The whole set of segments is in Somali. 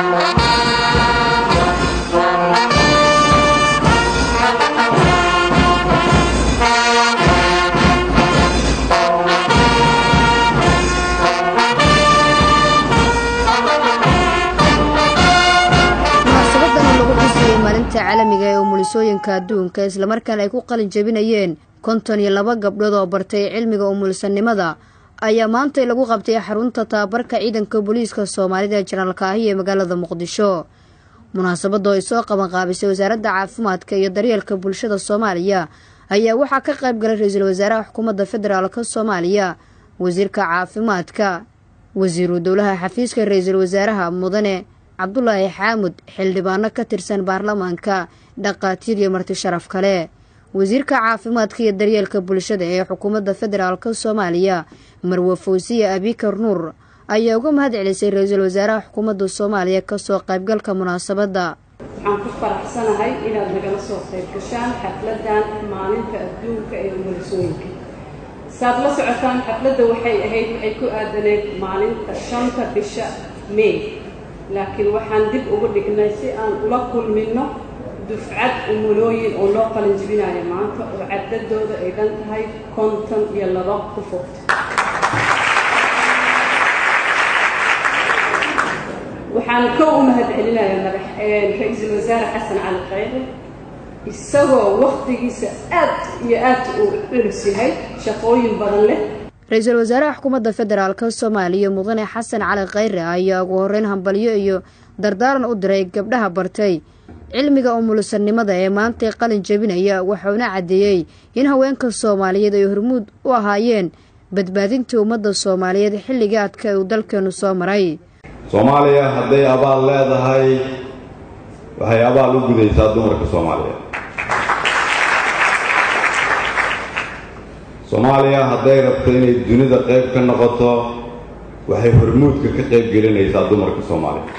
munaasabadan lagu xusayay maalinta caalamiga ee umulisooyinka adduunka islamarkaana ay ku qalin jebinayeen konton iyo laba gabdhood oo bartay cilmiga umulisanimada ayaa maantay lagu qabtay xarunta tababarka ciidanka booliiska soomaalida ee janaalka ahi ee magaalada muqdisho munaasabadoo ay soo qabanqaabisay wasaaradda caafimaadka iyo daryeelka bulshada soomaaliya ayaa waxaa ka qayb galay ra-iisul wasaaraha xukuumadda federaalk soomaaliya wasiirka caafimaadka wasiiru dowlaha xafiiska ra-iisul wasaaraha mudane cabdulaahi xaamud xildhibaano ka tirsan baarlamaanka dhaqaatiir iyo marti sharaf kale wasiirka caafimaadka iyo daryeelka bulshada ee xukuumadda federaalk soomaaliya marwe fawsiye abikar nuur ayaa uga mahad celisay ra-iisul wasaaraha xukuumadda soomaaliya kasoo qaybgalka munaasabadda waxaan ku faraxsanahay inaad nagala soo qayb gashaan xafladan maalinta adduunka ee umulisooyinka saad la socotaan xafladda waxay ahayd waxay ku aadaneed maalinta shanta bisha may laakiin waxaan dib ugu dhignay si aan ula kulminno dufcad umulooyin oo loo qalin jibinayo maanta oo cadadooda ay dhan tahay konton iyo laba ku fogta waxaan ka u mahad celinayaa madax ra-iisul wasaare xasan cali khayre isagoo wakhtigiisa aad iyo aad uu culus yahay shaqooyin badan leh ra-iisul wasaaraha xukuumadda federaalk soomaaliya mudane xasan cali khayre ayaa ugu horeyn hambalyo iyo dardaaran u diray gabdhaha bartay cilmiga umulisanimada ee maantay qalin jebinaya waxauna caddeeyey in haweenka soomaaliyeed ay hormuud u ahaayeen badbaadintii ummadda soomaaliyeed xilligii adka uu dalkeenu soo maray soomaaliya hadday abaal leedahay waxay abaal u gudaysaa dumarka soomaaliyeed soomaaliya hadday rabto inay dunida qayb ka noqoto waxay hormuudka ka qayb gelinaysaa dumarka soomaaliyeed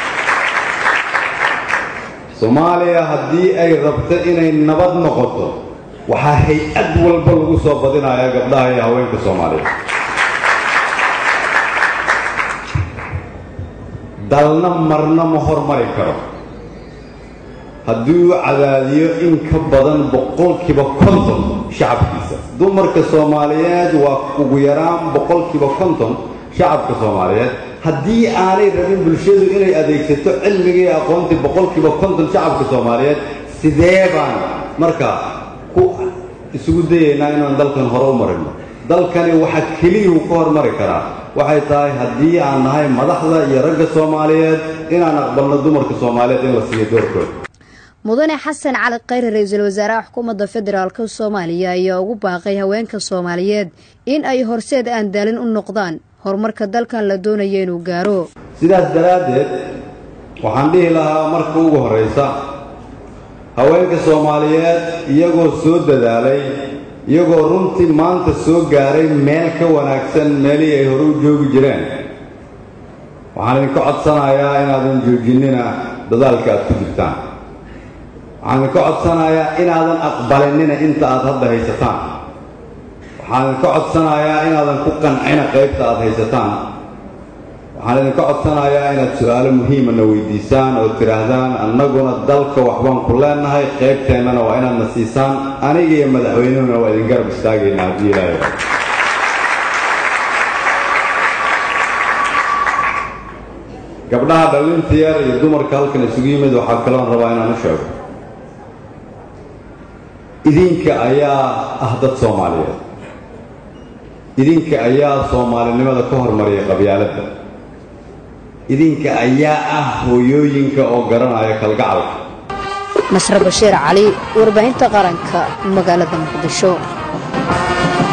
soomaaliya haddii ay rabto inay nabad noqoto waxaa hay-ad walba lagu soo badinayaa gabdhaha iyo haweenka soomaaliyeed dalna marna ma hormari karo haddii uu cadaadiyo in ka badan boqolkiiba konton shacabkiisa dumarka soomaaliyeed waa ugu yaraan boqolkiiba konton shacabka soomaaliyeed haddii aanay rabin bulshadu inay adeegsato cilmigii aqoontii boqolkiiba konton shacabka soomaaliyeed sidee baan marka ku isugu dayaynaa inaan dalkan hore u marino dalkani waxa keliyuu ka hormari karaa waxay tahay haddii aan nahay madaxda iyo ragga soomaaliyeed inaan aqbalno dumarka soomaaliyeed in la siiyo doorkooda mudane xasan cali khayre ra-iisul wasaaraha xukuumadda federaalk soomaaliya ayaa ugu baaqay haweenka soomaaliyeed in ay horseed aan daalin u noqdaan horumarka dalkan la doonaya inuu gaaro sidaas daraaddeed waxaan dhihi lahaa marka ugu horraysa haweenka soomaaliyeed iyagoo soo dadaalay iyagoo runtii maanta soo gaaray meel ka wanaagsan meelihii ay hore u joogi jireen waxaan idinka codsanayaa inaadan joojinina dadaalka aad ku jirtaan waxaan idinka codsanayaa inaadan aqbalinina inta aad hadda haysataan waxaan idinka codsanayaa inaadan ku qancina qaybta aad haysataan waxaan idinka codsanayaa inaad su-aalo muhiimana weydiisaan oo tidhaahdaan annaguna dalka waxbaan ku leennahay qaybteennana waa inaadna siisaan aniga iyo madaxweynehuna waa idin garab istaagaynaa haddii ilaahay gabdhaha dhallinta yar iyo dumarka halkan isugu yimid waxaa kaloon rabaa inaan u sheego idinka ayaa ah dad soomaaliyeed idinka ayaa soomaalinimada ka hormariya qabyaaladda idinka ayaa ah hooyooyinka oo garanaya kalgacalka nasre bashiir cali warbaahinta qaranka magaalada muqdisho